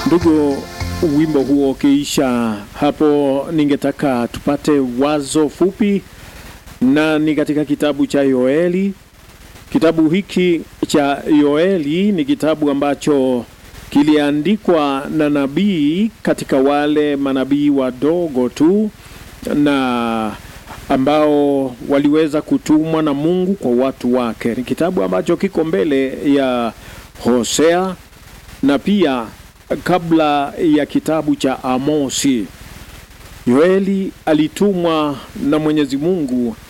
Ndugu, wimbo huo ukiisha hapo, ningetaka tupate wazo fupi, na ni katika kitabu cha Yoeli. Kitabu hiki cha Yoeli ni kitabu ambacho kiliandikwa na nabii katika wale manabii wadogo tu na ambao waliweza kutumwa na Mungu kwa watu wake. Ni kitabu ambacho kiko mbele ya Hosea na pia kabla ya kitabu cha Amosi. Yoeli alitumwa na Mwenyezi Mungu